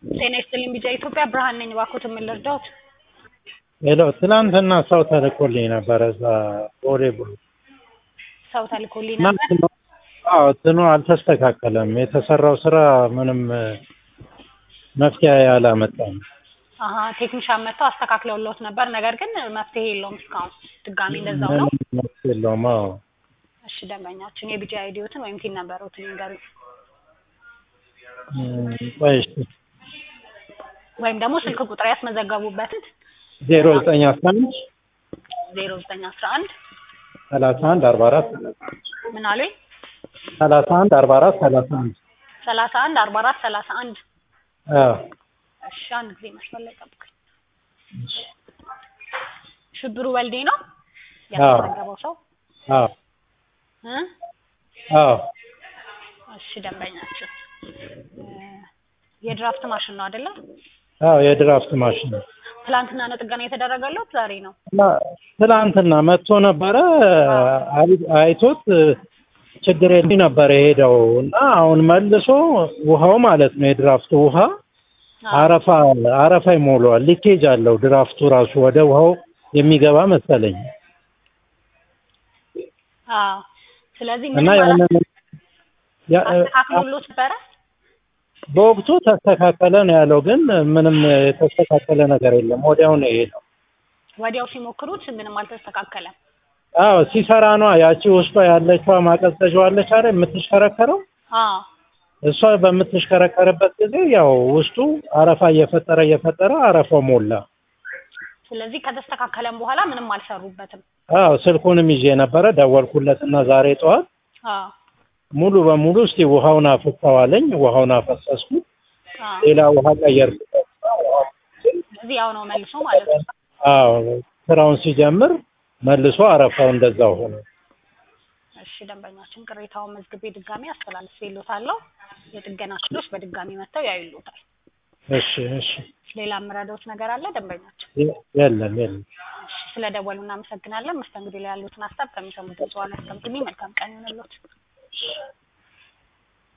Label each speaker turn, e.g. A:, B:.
A: ጤና ይስጥልኝ ቢጫ ኢትዮጵያ ብርሃን ነኝ። እባክዎት ምን ልርዳዎት?
B: ሄሎ ትናንትና ሰው ተልኮልኝ ነበረ እዛ ቦሌ ቡሉ
A: ሰው ተልኮልኝ
B: እና
A: ነበር።
B: እንትኑ- አዎ እንትኑ አልተስተካከለም። የተሰራው ስራ ምንም መፍትሄ ያላመጣም።
A: አሀ ቴክኒሻን መጥተው አስተካክለውልዎት ነበር። ነገር ግን መፍትሄ የለውም እስካሁን ድጋሚ እንደዛው ነው።
B: ምንም መፍትሄ የለውም። አዎ
A: እሺ ደንበኛችን የቢጫ አይዲዎትን ወይም ቲን ነበሩትን ይንገሩኝ፣
B: እም፣ ቆይ እሺ
A: ወይም ደግሞ ስልክ ቁጥር ያስመዘገቡበትን
B: ዜሮ ዘጠኝ አስራ አንድ
A: ዜሮ ዘጠኝ አስራ አንድ
B: ሰላሳ አንድ አርባ አራት
A: ምን አሉኝ?
B: ሰላሳ አንድ አርባ አራት ሰላሳ አንድ
A: ሰላሳ አንድ አርባ አራት ሰላሳ አንድ
B: አዎ
A: እሺ አንድ ጊዜ መስመር ላይ ጠብቁኝ። ሽብሩ ወልዴ ነው
B: አዎ።
A: ያስመዘገበው ሰው
B: አዎ
A: እ
B: አዎ
A: እሺ ደንበኛችን እ የድራፍት ማሽን ነው አይደለ?
B: አዎ የድራፍት ማሽን ነው።
A: ትላንትና ነው ጥገና የተደረገለት ዛሬ ነው?
B: እና ትላንትና መጥቶ ነበረ አይ- አይቶት ችግር የለኝ ነበር የሄደው እና አሁን መልሶ ውሃው ማለት ነው የድራፍቱ ውሃ
A: አዎ።
B: አረፋ አረፋ ይሞላዋል። ሊኬጅ አለው ድራፍቱ ራሱ ወደ ውሃው የሚገባ መሰለኝ
A: አዎ። ስለዚህ
B: እና
A: ምንም
B: ያንን ያ-
A: አስተካክሎሎት ነበረ?
B: በወቅቱ ተስተካከለ ነው ያለው፣ ግን ምንም የተስተካከለ ነገር የለም። ወዲያው ነው የሄደው።
A: ወዲያው ሲሞክሩት ምንም አልተስተካከለም።
B: አዎ ሲሰራ ነው ያቺ ውስጧ ያለችዋ ማቀዝቀዣዋ አለች አይደል የምትሽከረከረው
A: አዎ።
B: እሷ በምትሽከረከርበት ጊዜ ያው ውስጡ አረፋ እየፈጠረ እየፈጠረ አረፋው ሞላ።
A: ስለዚህ ከተስተካከለም በኋላ ምንም አልሰሩበትም።
B: አዎ ስልኩንም ይዤ ነበረ ደወልኩለትና ዛሬ ጠዋት
A: አዎ።
B: ሙሉ በሙሉ እስቲ ውሃውን አፍሰው አለኝ። ውሃውን አፈሰስኩ።
A: አዎ።
B: ሌላ ውሃ ቀየርኩበት።
A: ስለዚህ ያው ነው መልሶ ማለት ነው።
B: አዎ ስራውን ሲጀምር መልሶ አረፋው እንደዛው ሆነ።
A: እሺ ደንበኛችን ቅሬታውን መዝግቤ ድጋሚ አስተላልፌልዎታለሁ። የጥገና ክፍሎች በድጋሚ መጥተው ያዩልዎታል።
B: እሺ እሺ
A: ሌላ የምረዳዎት ነገር አለ ደንበኛችን?
B: የ- የለም የለም።
A: እሺ ስለደወሉ እናመሰግናለን። መስተንግዶ ላይ ያሉትን ሀሳብ ከሚሰሙት ጽዋን ያስቀምጡልኝ። መልካም ቀን ይሁንልዎት።